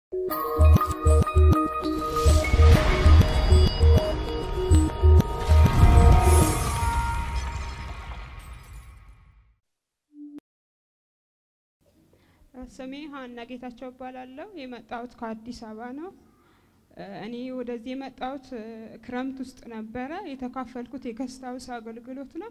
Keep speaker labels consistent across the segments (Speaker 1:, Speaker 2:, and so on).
Speaker 1: ስሜ ሀና ጌታቸው እባላለሁ። የመጣሁት ከአዲስ አበባ ነው። እኔ ወደዚህ የመጣሁት ክረምት ውስጥ ነበረ። የተካፈልኩት የገስት ሀውስ አገልግሎት ነው።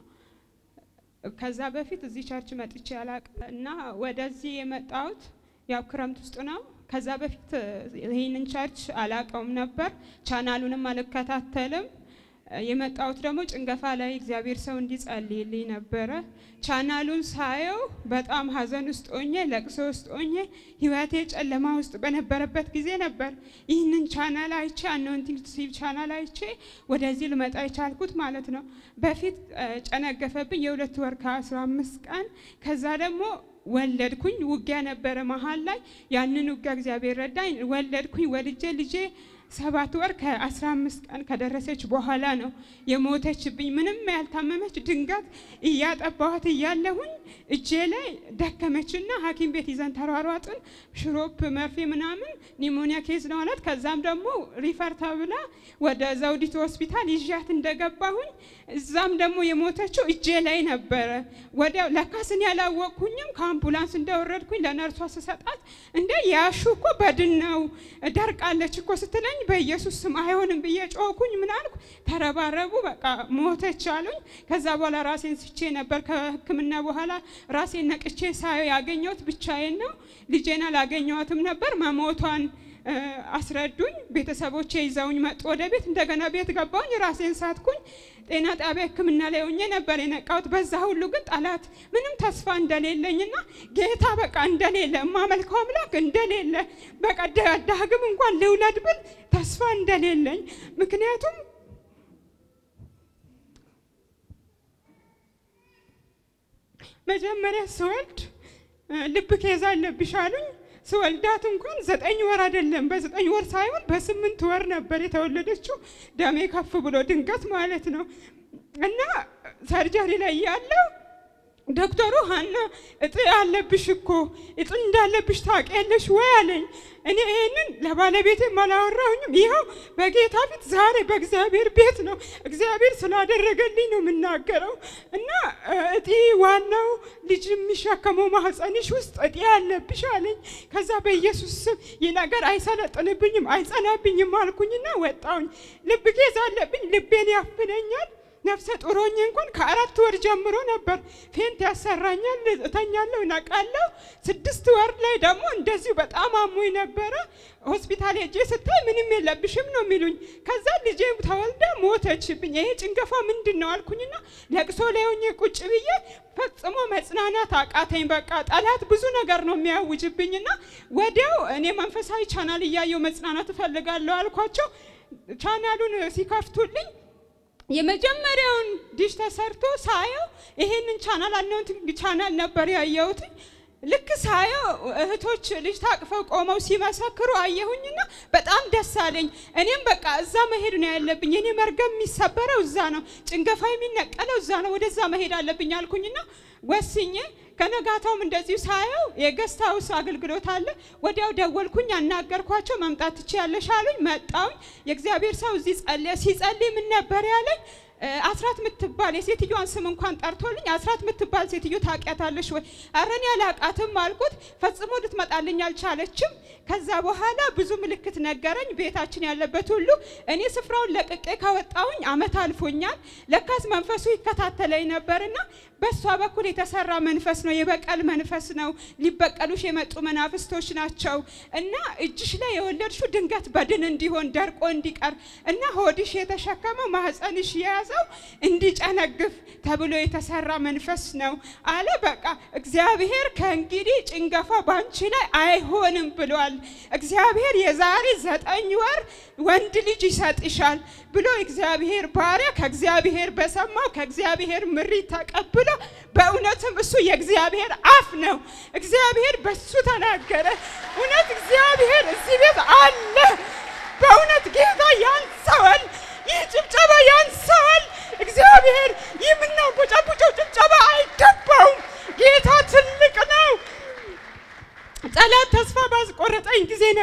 Speaker 1: ከዛ በፊት እዚህ ቸርች መጥቼ አላቅም እና ወደዚህ የመጣሁት ያው ክረምት ውስጥ ነው። ከዛ በፊት ይህንን ቸርች አላቀውም ነበር፣ ቻናሉንም አልከታተልም። የመጣሁት ደግሞ ጭንገፋ ላይ እግዚአብሔር ሰው እንዲጸልይልኝ ነበረ። ቻናሉን ሳየው በጣም ሀዘን ውስጥ ሆኜ ለቅሶ ውስጥ ሆኜ ህይወቴ ጨለማ ውስጥ በነበረበት ጊዜ ነበር ይህንን ቻናል አይቼ አኖይንቲንግ ቲቪ ቻናል አይቼ ወደዚህ ልመጣ የቻልኩት ማለት ነው። በፊት ጨነገፈብኝ የሁለት ወር ከአስራ አምስት ቀን ከዛ ደግሞ ወለድኩኝ። ውጊያ ነበረ መሀል ላይ ያንን ውጊያ እግዚአብሔር ረዳኝ። ወለድኩኝ። ወልጄ ልጄ ሰባት ወር ከአስራ አምስት ቀን ከደረሰች በኋላ ነው የሞተችብኝ። ምንም ያልታመመች ድንገት እያጠባኋት እያለሁኝ እጄ ላይ ደከመችና ሐኪም ቤት ይዘን ተሯሯጥን። ሽሮፕ መርፌ ምናምን ኒሞኒያ ኬዝ ነው አላት። ከዛም ደግሞ ሪፈር ተብላ ወደ ዘውዲቱ ሆስፒታል ይዣት እንደገባሁኝ እዛም ደግሞ የሞተችው እጄ ላይ ነበረ። ወዲያው ለካስን ያላወቅኩኝም ከአምቡላንስ እንደወረድኩኝ ለነርሷ ስሰጣት እንደ ያሹ እኮ በድን ነው ደርቃለች እኮ ስትለኝ በኢየሱስ ስም አይሆንም ብዬ ጮኩኝ። ምን አልኩ? ተረባረቡ፣ በቃ ሞተች አሉኝ። ከዛ በኋላ ራሴን ስቼ ነበር። ከሕክምና በኋላ ራሴን ነቅቼ ሳየው ያገኘሁት ብቻዬን ነው። ልጄን አላገኘኋትም ነበር መሞቷን አስረዱኝ። ቤተሰቦቼ ይዘውኝ መጡ ወደ ቤት። እንደገና ቤት ገባሁኝ፣ ራሴን ሳትኩኝ። ጤና ጣቢያ ህክምና ላይ ሆኜ ነበር የነቃሁት። በዛ ሁሉ ግን ጠላት ምንም ተስፋ እንደሌለኝና ጌታ በቃ እንደሌለ የማመልከው አምላክ እንደሌለ በቃ ዳግም እንኳን ልውለድ ብል ተስፋ እንደሌለኝ ምክንያቱም መጀመሪያ ስወልድ ልብ ኬዝ አለብሽ አሉኝ። ስወልዳት እንኳን ዘጠኝ ወር አይደለም፣ በዘጠኝ ወር ሳይሆን በስምንት ወር ነበር የተወለደችው። ደሜ ከፍ ብሎ ድንገት ማለት ነው እና ሰርጀሪ ላይ ያለው ዶክተሩ ሀና እጥ አለብሽ እኮ እጥ እንዳለብሽ ታውቂያለሽ ወይ አለኝ። እኔ ይህንን ለባለቤቴም አላወራሁኝም። ይኸው በጌታ ፊት ዛሬ በእግዚአብሔር ቤት ነው እግዚአብሔር ስላደረገልኝ ነው የምናገረው። እና እጢ ዋናው ልጅ የሚሸከመው ማህፀንሽ ውስጥ እጢ አለብሽ አለኝ። ከዛ በኢየሱስ ስም ይህ ነገር አይሰለጥንብኝም አይጸናብኝም አልኩኝና ወጣሁኝ። ልብ ኬዝ አለብኝ፣ ልቤን ያፍነኛል ነፍሰ ጡሮኝ እንኳን ከአራት ወር ጀምሮ ነበር ፌንት ያሰራኛል፣ እተኛለሁ፣ እነቃለሁ። ስድስት ወር ላይ ደግሞ እንደዚሁ በጣም አሞኝ ነበረ። ሆስፒታል ሄጄ ስታይ ምንም የለብሽም ነው የሚሉኝ። ከዛ ልጄ ተወልዳ ሞተችብኝ። ይሄ ጭንገፋ ምንድን ነው አልኩኝና ለቅሶ ላይ ሆኜ ቁጭ ብዬ ፈጽሞ መጽናናት አቃተኝ። በቃ ጠላት ብዙ ነገር ነው የሚያውጅብኝና ወዲያው እኔ መንፈሳዊ ቻናል እያየው መጽናናት እፈልጋለሁ አልኳቸው። ቻናሉን ሲከፍቱልኝ የመጀመሪያውን ዲሽ ተሰርቶ ሳየው ይሄንን ቻናል አናውንቲንግ ቻናል ነበር ያየሁት። ልክ ሳየው እህቶች ልጅ ታቅፈው ቆመው ሲመሰክሩ አየሁኝና በጣም ደስ አለኝ። እኔም በቃ እዛ መሄድ ነው ያለብኝ። እኔ መርገም የሚሰበረው እዛ ነው፣ ጭንገፋ የሚነቀለው እዛ ነው፣ ወደዛ መሄድ አለብኝ አልኩኝና ወስኜ ከነጋታውም እንደዚሁ ሳየው የገስት ሀውስ አገልግሎት አለ። ወዲያው ደወልኩኝ፣ አናገርኳቸው። መምጣት ትችያለሽ አሉኝ። መጣሁኝ። የእግዚአብሔር ሰው እዚህ ጸለየ። ሲጸልይ ምን ነበር ያለኝ? አስራት ምትባል የሴትዮዋን ስም እንኳን ጠርቶልኝ አስራት ምትባል ሴትዮ ታውቂያታለሽ ወይ? ኧረ እኔ አላውቃትም አልኩት። ፈጽሞ ልትመጣልኝ አልቻለችም። ከዛ በኋላ ብዙ ምልክት ነገረኝ፣ ቤታችን ያለበት ሁሉ። እኔ ስፍራውን ለቅቄ ካወጣሁኝ አመት አልፎኛል። ለካስ መንፈሱ ይከታተለኝ ነበርና በእሷ በኩል የተሰራ መንፈስ ነው፣ የበቀል መንፈስ ነው። ሊበቀሉሽ የመጡ መናፍስቶች ናቸው እና እጅሽ ላይ የወለድሽው ድንገት በድን እንዲሆን ደርቆ እንዲቀር እና ሆድሽ የተሸከመው ማህፀንሽ የያዘው እንዲጨነግፍ ተብሎ የተሰራ መንፈስ ነው አለ። በቃ እግዚአብሔር ከእንግዲህ ጭንገፋ ባንቺ ላይ አይሆንም ብሏል። እግዚአብሔር የዛሬ ዘጠኝ ወር ወንድ ልጅ ይሰጥሻል ብሎ እግዚአብሔር ባሪያ ከእግዚአብሔር በሰማው ከእግዚአብሔር ምሪት ተቀብሎ በእውነትም እሱ የእግዚአብሔር አፍ ነው። እግዚአብሔር በሱ ተናገረ። እውነት እግዚአብሔር እዚህ ቤት አለ። በእውነት ጌታ ያንሰዋል። ይህ ጭብጨባ ያንሰዋል። እግዚአብሔር ይህ የምናንቦጫቦጨው ጭብጨባ አይገባውም። ጌታ ትልቅ ነው። ጠላት ተስፋ ባስቆረጠኝ ጊዜ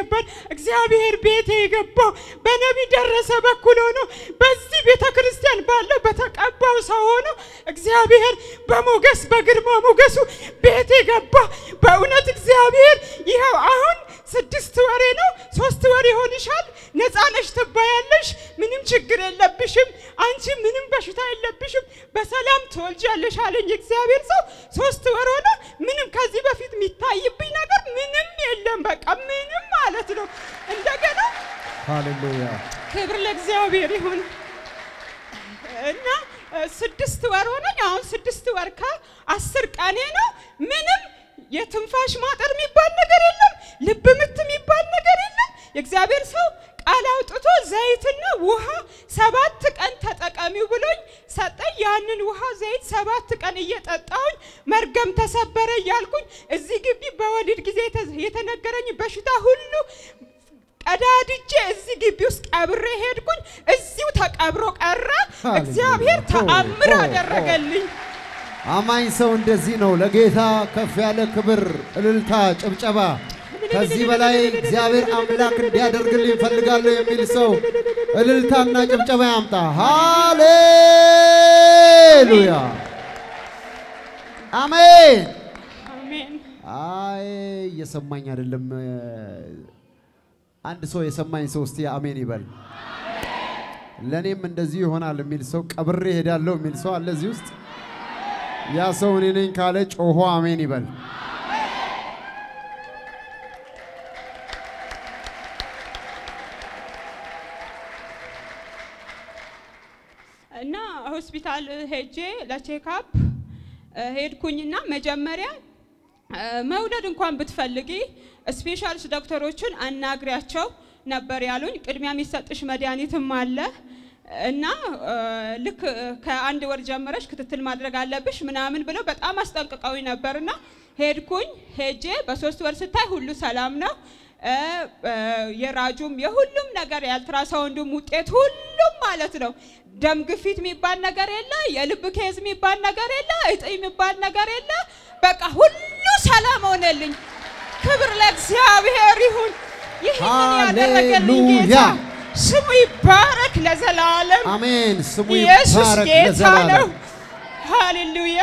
Speaker 1: ነበር። እግዚአብሔር ቤቴ የገባው በነቢይ ደረሰ በኩል ሆኖ በዚህ ቤተ ክርስቲያን ባለው በተቀባው ሰው ሆኖ እግዚአብሔር በሞገስ በግርማ ሞገሱ ቤቴ ገባ። በእውነት እግዚአብሔር ይኸው አሁን ስድስት ወሬ ነው፣ ሶስት ወር ይሆንሻል። ነፃ ነሽ ትባያለሽ። ምንም ችግር የለብሽም። አንቺ ምንም በሽታ የለብሽም። በሰላም ትወልጃለሽ አለኝ እግዚአብሔር ሰው። ሶስት ወር ሆነ። ምንም ከዚህ በፊት የሚታይብኝ ነገር ምንም የለም። በቃ ምንም ማለት ነው። እንደገና
Speaker 2: ሃሌሉያ
Speaker 1: ክብር ለእግዚአብሔር ይሁን እና እ፣ ስድስት ወር ሆነኝ። አሁን ስድስት ወር ከአስር ቀኔ ነው። ምንም የትንፋሽ ማጠር የሚባል ነገር የለም። ልብ ምት የሚባል ነገር የለም። የእግዚአብሔር ሰው ቃል አውጥቶ ዘይትና ውሃ ሰባት ቀን ተጠቀሚው ብሎኝ ሰጠኝ። ያንን ውሃ ዘይት ሰባት ቀን እየጠጣሁኝ መርገም ተሰበረ እያልኩኝ እዚህ ግቢ በወሊድ ጊዜ የተ- የተነገረኝ በሽታ ሁሉ ቀዳድጄ እዚህ ግቢ ውስጥ ቀብሬ ሄድኩኝ። እዚሁ ተቀብሮ ቀረ።
Speaker 2: ሃሌሉያ።
Speaker 1: እግዚአብሔር ተአምር
Speaker 2: ሆ፣ ሆ፣ ሆ።
Speaker 1: አደረገልኝ።
Speaker 2: አማኝ ሰው እንደዚህ ነው። ለጌታ ከፍ ያለ ክብር፣ እልልታ፣ ጭብጨባ ከዚህ በላይ እግዚአብሔር አምላክ እንዲያደርግልኝ እፈልጋለሁ የሚል ሰው እልልታና ጭብጨባ ያምጣ። ሃሌሉያ አሜን።
Speaker 1: አሜን።
Speaker 2: አይ እየሰማኝ አይደለም። አንድ ሰው የሰማኝ ሰው እስቲ አሜን ይበል። ለእኔም እንደዚሁ ይሆናል የሚል ሰው ቀብሬ ሄዳለሁ የሚል ሰው አለ እዚህ ውስጥ። ያ ሰው እኔ ነኝ ካለ ጮሆ አሜን ይበል።
Speaker 1: እና ሆስፒታል ሄጄ ለቼክአፕ ሄድኩኝና መጀመሪያ እ፣ መውለድ እንኳን ብትፈልጊ ስፔሻሊስት ዶክተሮችን አናግሪያቸው ነበር ያሉኝ። ቅድሚያ የሚሰጥሽ መድኃኒትም አለ እና እ፣ ልክ እ፣ ከአንድ ወር ጀምረሽ ክትትል ማድረግ አለብሽ ምናምን ብለው በጣም አስጠንቅቀውኝ ነበርና ሄድኩኝ። ሄጄ በሶስት ወር ስታይ ሁሉ ሰላም ነው። እ፣ እ፣ የራጁም የሁሉም ነገር የአልትራሳውንዱም ውጤት ሁሉም ማለት ነው። ደም ግፊት የሚባል ነገር የለ፣ የልብ ኬዝ የሚባል ነገር የለ፣ እጢ የሚባል ነገር የለ። በቃ ሁሉ ሰላም ሆነልኝ። ክብር ለእግዚአብሔር ይሁን። ይህንን ያደረገልኝ ጌታ
Speaker 2: ሃሌሉያ።
Speaker 1: ስሙ ይባረክ ለዘላለም።
Speaker 2: አሜን። ስሙ
Speaker 1: ኢየሱስ
Speaker 2: ይባረክ
Speaker 1: ጌታ ነው።
Speaker 2: ለዘላለም።
Speaker 1: ሃሌሉያ።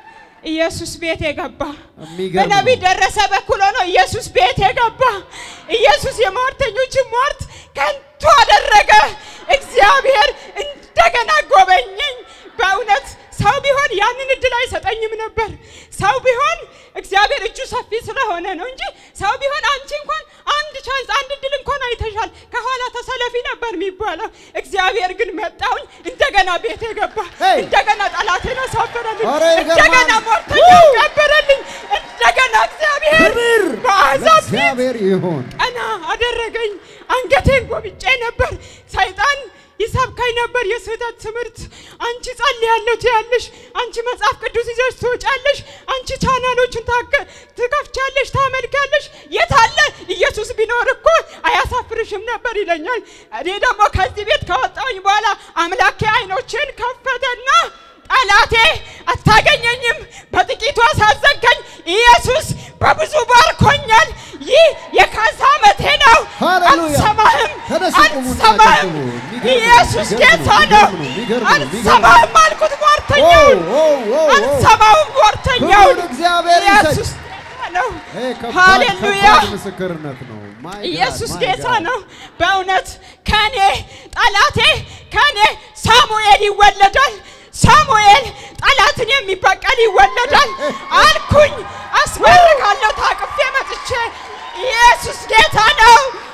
Speaker 1: ኢየሱስ ቤት የገባ
Speaker 2: የሚገርም
Speaker 1: በነቢይ
Speaker 2: ነው።
Speaker 1: ደረሰ በኩል ሆኖ ኢየሱስ ቤት የገባ ኢየሱስ የሟርተኞችን ሟርት ከንቱ አደረገ። እግዚአብሔር እንደገና ጎበኘኝ። በእውነት ሰው ቢሆን ያንን እድል አይሰጠኝም ነበር። ሰው ቢሆን እግዚአብሔር እጁ ሰፊ ስለሆነ ነው እንጂ ሰው ቢሆን አንቺ እንኳን አንድ ቻንስ አንድ እድል እንኳን አይተሻል፣ ከኋላ ተሰለፊ ነበር የሚባለው። እግዚአብሔር ግን መጣሁኝ፣ እንደገና ቤት የገባ
Speaker 2: ሄይ!
Speaker 1: እንደገና ጠላቴን አሳፈረልኝ፣
Speaker 2: ኧረ ይገርማል!
Speaker 1: እንደገና ሟርተኛው ቀበረልኝ፣ እንደገና እግዚአብሔር
Speaker 2: ክብር
Speaker 1: በአሕዛብ ፊት
Speaker 2: ለእግዚአብሔር ይሁን።
Speaker 1: ቀና አደረገኝ። አንገቴን ጎብጬ ነበር። ሰይጣን ይሰብከኝ ነበር የስህተት ትምህርት። አንቺ ጸልያለሁ ትያለሽ፣ አንቺ መጽሐፍ ቅዱስ ይዘሽ ትወጫለሽ፣ አንቺ ቻናሎችን ታከ- ትከፍቻለሽ፣ ታመልካለሽ። የት አለ ኢየሱስ ቢኖር እኮ አያሳፍርሽም ነበር ይለኛል። እኔ ደግሞ ከዚህ ቤት ከወጣሁኝ በኋላ አምላኬ አይኖችን ከፈተና ጠላቴ አታገኘኝም፣ በጥቂቱ አሳዘንከኝ። ኢየሱስ በብዙ ባርኮኛል። ይህ የካሳ ዓመቴ ነው።
Speaker 2: ሃሌሉያ!
Speaker 1: አልሰማህም፣
Speaker 2: ተነሱ ቁሙና
Speaker 1: አልሰማህም።
Speaker 2: ጨብጭቡ። የሚገርም ነው፣
Speaker 1: ኢየሱስ
Speaker 2: የሚገርም
Speaker 1: ጌታ
Speaker 2: ነው፣
Speaker 1: ነው።
Speaker 2: የሚገርም ነው፣ የሚገርም ነው።
Speaker 1: አልሰማህም አልኩት ሟርተኛውን፣
Speaker 2: ኦ፣ ኦ፣ ኦ፣ ኦ።
Speaker 1: አልሰማውም ሟርተኛውን።
Speaker 2: ክብር እግዚአብሔር ይሰጥ።
Speaker 1: ኢየሱስ ጌታ ነው።
Speaker 2: ይሄ ከባድ
Speaker 1: ሃሌሉያ!
Speaker 2: ከባድ ምስክርነት ነው። ማይ ጋድ፣
Speaker 1: ኢየሱስ
Speaker 2: ማይ
Speaker 1: ጌታ
Speaker 2: ጋድ።
Speaker 1: ነው። በእውነት ከኔ ጠላቴ ከኔ ሳሙኤል ይወለዳል። ሳሙኤል ጠላትን የሚበቀል ይወለዳል አልኩኝ። አስመርካለሁ ታቅፌ መጥቼ ኢየሱስ ጌታ ነው።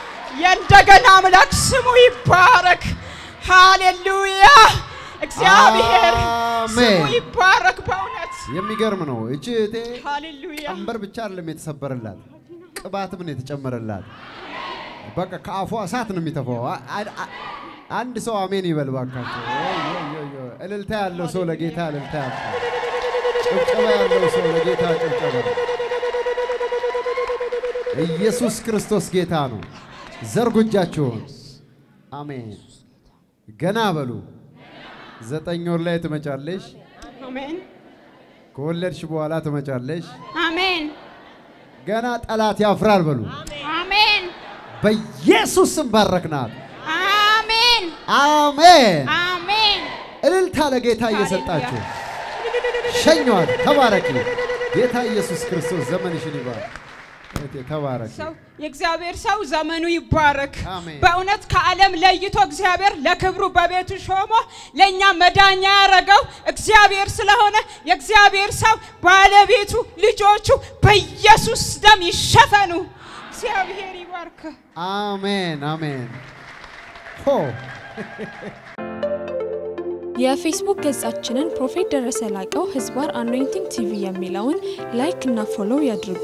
Speaker 1: የእንደገና አምላክ ስሙ ይባረክ። ሃሌሉያ! እግዚአብሔር ስሙ
Speaker 2: አሜን።
Speaker 1: ይባረክ። በእውነት
Speaker 2: የሚገርም ነው። እቺ እህቴ
Speaker 1: ሃሌሉያ!
Speaker 2: ቀንበር ብቻ አይደለም የተሰበረላት፣ ቅባትም ነው የተጨመረላት። በቃ ከአፏ እሳት ነው የሚተፋው። አ- አ- አ- አንድ ሰው አሜን ይበል ባካቸው። ኦይ፣ ኦይ፣ ኦይ፣ ኦይ። እልልታ ያለው ሰው ለጌታ እልልታ ያምጣ። ጭብጨባ ያለው ሰው ለጌታ ጭብጨባ። ኢየሱስ ክርስቶስ ጌታ ነው። ዘርጉ እጃችሁን። አሜን። ገና በሉ። ዘጠኝ ወር ላይ ትመጫለሽ።
Speaker 1: አሜን
Speaker 2: ከወለድሽ በኋላ ትመጫለሽ።
Speaker 1: አሜን
Speaker 2: ገና ጠላት ያፍራል በሉ።
Speaker 1: አሜን
Speaker 2: በኢየሱስ ስም ባረክናት።
Speaker 1: አሜን
Speaker 2: አሜን።
Speaker 1: አሜን።
Speaker 2: እልልታ ለጌታ እየሰጣችሁ ሸኟት። ተባረኪ። ጌታ ኢየሱስ ክርስቶስ ዘመንሽን ይባርክ። እህቴ ተባረኪ።
Speaker 1: ሰው የእግዚአብሔር ሰው ዘመኑ ይባረክ።
Speaker 2: አሜን።
Speaker 1: በእውነት ከዓለም ለይቶ እግዚአብሔር ለክብሩ በቤቱ ሾሞ ለእኛ መዳኛ ያደረገው እግዚአብሔር ስለሆነ የእግዚአብሔር ሰው ባለቤቱ፣ ልጆቹ በኢየሱስ ደም ይሸፈኑ። እግዚአብሔር ይባርክ።
Speaker 2: አሜን አሜን። ሆ
Speaker 3: የፌስቡክ ገጻችንን ፕሮፌት ደረሰ ላቀው ህዝባር አኖይንቲንግ ቲቪ የሚለውን ላይክ እና ፎሎው ያድርጉ።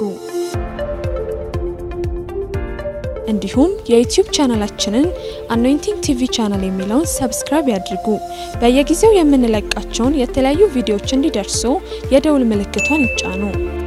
Speaker 3: እንዲሁም የዩቲዩብ ቻናላችንን አኖይንቲንግ ቲቪ ቻናል የሚለውን ሰብስክራይብ ያድርጉ። በየጊዜው የምንለቃቸውን የተለያዩ ቪዲዮዎች እንዲደርሱ የደውል ምልክቷን ይጫኑ።